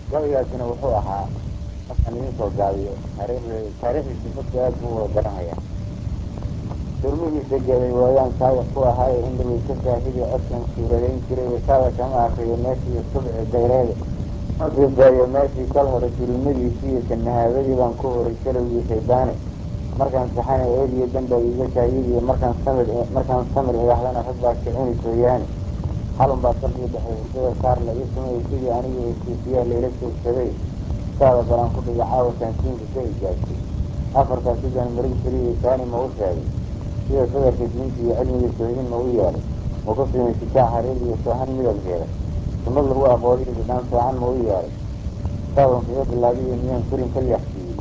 gabaygaasina wuxuu ahaa markaan idin soo gaabiyo taariikh taariikhdiisi dadku aad buu wada garanaya durmihiisa geeday waayaan saawiq ku ahaaye indhawey ka saahidi codkan suuradayn jiray wasaaba kama akriyo meeshii subci dayreede markiisaayo meeshii kal hore dulimadiisii iyo sanahaadadii baan ku horay salowgii shaydaane markaan saxana eediyo dambaa iiga saayidiyo markaan samir markaan samir idaahdana rag baa kicini sooyaane xalun baa salkii dhexay hurdada saar la ii sumay sidii aniga heshiisiyaa layla joogsaday saada balaan ku dhigay caawa taansiinka ka ijaabtay afartaas sidaan marin keliya saani ma u sheegay sida sadarka diinta iyo cilmiga soohin ma u yeelay ma ku simay sikaa xariir iyo soohan midabkeeda sunnad lagu aqoodiyo bidhaan soocan ma u yeelay saaban kaga bilaabiyo miyaan korin ka leexsiiyey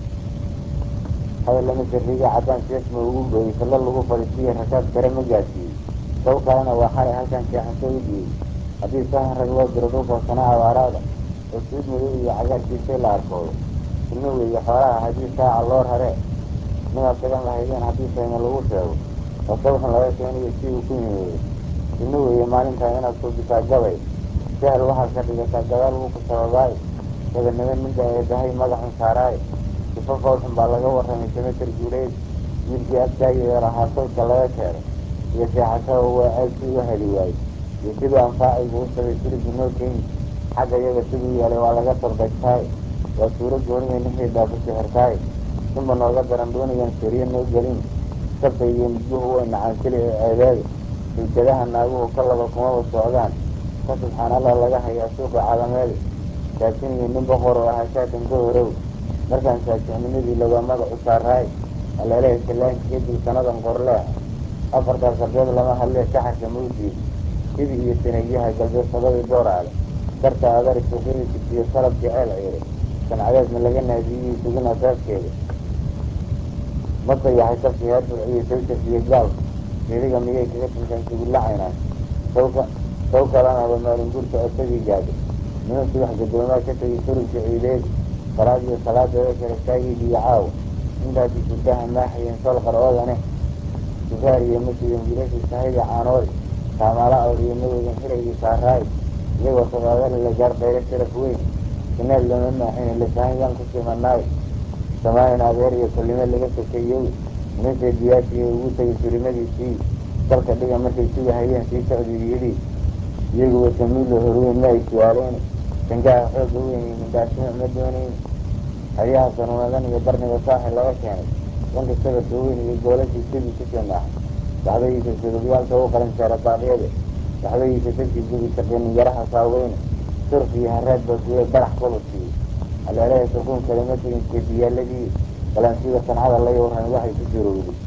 hadal lama sariiga caddaan seef ma ugu gooyey salla lagu fadhiisiyo rakaad kare ma gaadsiiyey saw kalena waa xalay halkan seexanto u diiyey haddii sahan rag loo diro dhulka sanaa abaaraada oo suud madow iyo cagaarkiisay la arkoodo sunno weeye xoolaha haddii saaca loo raree midaad dagan lahaydeen haddii sayma lagu sheego oo sawxun laga keeniyo si uu ku yimoodo sunno weeye maalintaa inaad suubisaa gabay sahal waxaad ka dhigataa gadaal wuu ku sababaaye dabanaba ninka eedahay magaxun saaraaye sifo foolxun baa laga warramay samater guuleed wiilkii agtaageeda lahaa sawdka laga keenay iyo seexashada waa aagsi u heli waayey iyo siduu anfaacaygu u sabay sirigu noo keeni xagga iyaga siduu yeelay waa laga sordagtaaye waa suuro gooniya ninkii dhaafu sixirtaaye sinba nooga daran doonayaan sariye noo gelin sabta iyo midguhu way nacaan keli ee ceebeeda silkadaha naaguhu ka laba kumaba socdaan ka subxaan allah laga hayaa suuqa calameeda saasin iyo nin boqor oo ahaa shaatan ka horow markaan saajicnimadii lawaa magacu saaraaye aleelaha sallaanka kadib sanadan qorleah afartaas sarbeed lama hadlee saxarka mawdiid sidii iyo sanagyaha galbeedsadadii dooraale darta adari suuqyada jibtiyo salabkii ceel ciiray sancadeedna laga naadiyey sugin asaaskeeda ma dayaxay sabkii harbuc iyo sawsaf iyo gaalka siriga miyay kaga dhintaan sugullacaynaan sawka saw kalanaba maalin guurka asagii gaadhay niman subax gadoomaa ka tegay surubka ciideed salaad iyo salaadeeda kale taagii biyo caawa intaasi surdaha maaxayeen sol qaroodaneh sugaar iyo masidan wiilashii sahayda caanoode taamaala awr iyo madogan xiraygii saaraaye iyagoo sabaadali la gaar qaylo sharaf weyn sinaad lama maaxine lasahan yaan ku simanaaye samaahin adeer iyo kullimo laga sokeeyow nimansee diyaashiiyo ugu tegay surimadiisii dalka dhiga markay sugahayeen sii socday yidhi iyaguwa samiilo horweyn ma ay su-aaleen sangaha xooga weyn iyo mindhaashimo ma doonayn haryaha sanuunadan iyo barniga saaxi laga keenay danka sabarka weyn iyo goolashii sidii ku sinaaxay waxbadiisa surubyaalka u qalan jara baaqyade waxbadiisa dadkii gubi shaqinin yaraha saaweyne surf iyo haraad baa guye barax kulusiiye aleelaha suquun kalama tegin seefiyaaladii balansiga sancada la yowran waxay ku surowday